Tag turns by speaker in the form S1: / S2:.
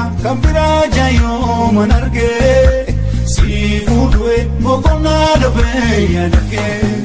S1: kan biraa jaayoo man argee si fuudhee boqonnaa dhabee yaadakee.